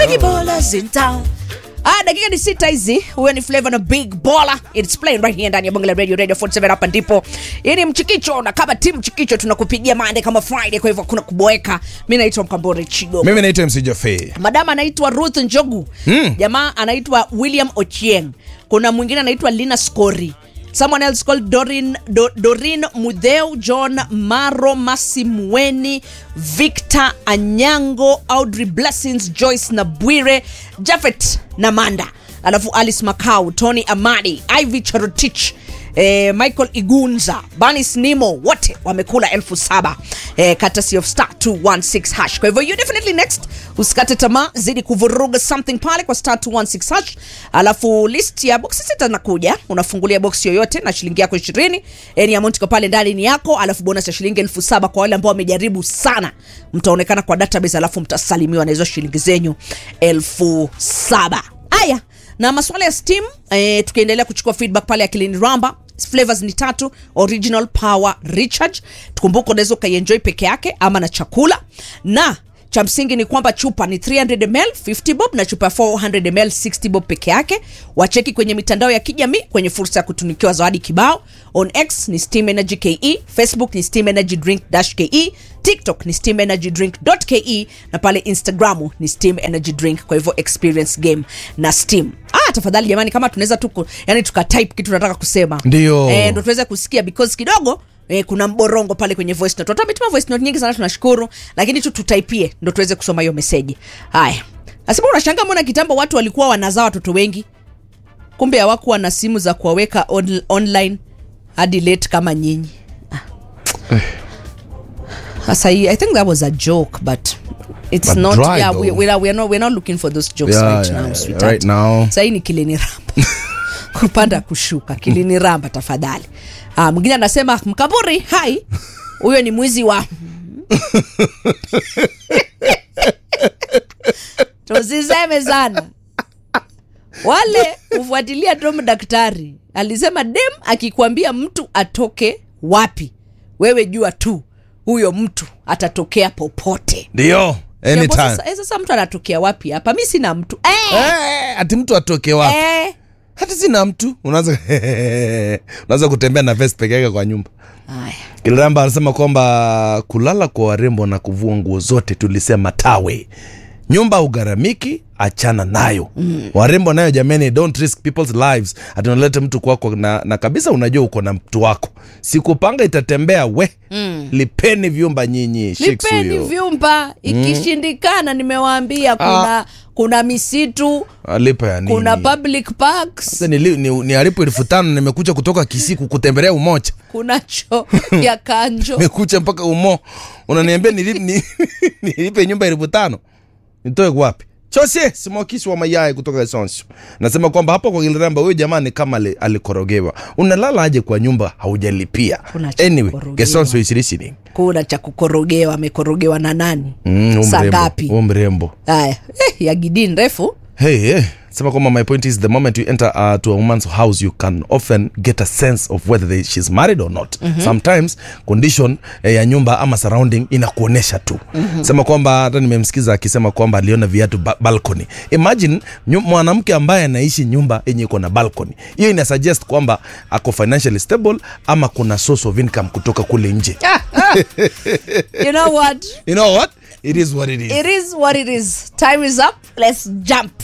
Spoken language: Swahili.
Big Ballers in town. Ah, dakika ni sita hizi. Huyo ni Flavor na Big Baller. It's playing right here ndani ya Bonge la Radio Radio 47 hapa ndipo. Hii ni mchikicho na kama timu mchikicho tunakupigia mande kama Friday kwa hivyo kuna kuboeka. Mimi naitwa Mkambore Chigo. mimi naitwa mc jofe Madama anaitwa Ruth Njogu. Mm. Jamaa anaitwa William Ochieng. Kuna mwingine anaitwa Lina Scori. Someone else called Dorin, Do, Dorin Mudheu, John Maro, Masimweni, Victor Anyango, Audrey Blessings, Joyce Nabwire, Jafet Namanda, alafu Alice Macau, Tony Amadi, Ivy Charotich, eh, Michael Igunza, Banis Nimo, wote wamekula elfu saba eh, courtesy of star 216 hash. Kwa hivyo you definitely next, usikate tamaa, zidi kuvuruga something pale kwa star 216 hash, alafu list ya box sita nakuja, unafungulia box yoyote na shilingi yako 20, any amount iko pale ndani ni yako, alafu bonus ya shilingi elfu saba kwa wale ambao wamejaribu sana, mtaonekana kwa database, alafu mtasalimiwa na hizo shilingi zenyu elfu saba. Haya, na maswala ya steam eh, tukiendelea kuchukua feedback pale akilini ramba flavors ni tatu original power recharge tukumbuke unaweza ukaienjoy peke yake ama na chakula na cha msingi ni kwamba chupa ni 300 ml 50 bob na chupa ya 400 ml 60 bob peke yake wacheki kwenye mitandao ya kijamii kwenye fursa ya kutunikiwa zawadi kibao on x ni steam energy ke facebook ni steam energy drink dash ke tiktok ni steam energy drink ke na pale instagramu ni steam energy drink kwa hivyo experience game na steam ah tafadhali jamani kama tunaweza tu yani tukatype kitu tunataka kusema Ndio. eh, ndo tuweze kusikia because kidogo Eh, kuna mborongo pale kwenye voice note. Watu wametuma voice note nyingi sana tunashukuru, lakini tu tutaipie ndo tuweze kusoma hiyo meseji. Haya. Nasema unashangaa mbona kitambo watu walikuwa wanazaa watoto wengi. Kumbe hawakuwa na simu za kuwaweka on, online hadi late kama nyinyi. Ah. Sasa hii I think that was a joke but it's But not dry yeah we, though. we are, we are not we're not looking for those jokes Yeah, right yeah, now yeah, sweetheart. right now. Sasa hii ni kilini ramba. kupanda kushuka kilini ramba tafadhali. Ah, mwingine anasema mkaburi hai huyo ni mwizi wa tusiseme sana wale hufuatilia tom daktari alisema dem akikwambia mtu atoke wapi wewe jua tu huyo mtu atatokea popote ndio Jambo anytime sasa, eh, sasa mtu anatokea wapi hapa mi sina mtu eh, Eh, ati mtu atoke wapi eh. hata sina mtu unaanza unaanza kutembea na vest peke yake kwa nyumba Aya. kiliramba anasema kwamba kulala kwa warembo na kuvua nguo zote tulisema tawe nyumba ugharamiki achana nayo mm. warembo nayo jamani don't risk people's lives atunalete mtu kwako na, na kabisa unajua uko na mtu wako sikupanga itatembea we mm. lipeni vyumba nyinyi Shakes lipeni huyo. vyumba ikishindikana nimewaambia kuna kuna misitu Ah, lipa ya nini kuna public parks Sasa nili- ni, ni alipo elfu tano nimekuja kutoka kisiku kutembelea umoja kuna cho ya kanjo nimekuja mpaka umo unaniambia nilipe, ni, nilipe nyumba elfu tano nitoe wapi chose simokisi wa mayai kutoka Esonsio nasema kwamba hapo kwa Kiliramba huyo jamaa ni kama ali- alikorogewa unalala aje kwa nyumba haujalipia Kuna cha anyway kukorogewa. Kesonsio is listening kuna cha kukorogewa amekorogewa na nani mm, huyu saa mrembo, ngapi huyu mrembo haya eh, ya gidini refu Hey, hey. Sema kwamba my point is the moment you enter uh, to a woman's house you can often get a sense of whether they, she's married or not mm-hmm. sometimes condition eh, ya nyumba ama surrounding inakuonesha tu mm-hmm. sema kwamba hata nimemsikiza akisema kwamba aliona viatu ba- balcony imagine nyu- mwanamke ambaye anaishi nyumba yenye iko na balcony hiyo ina suggest kwamba ako financially stable ama kuna source of income kutoka kule nje you know what you know what it is what it is it is what it is time is up let's jump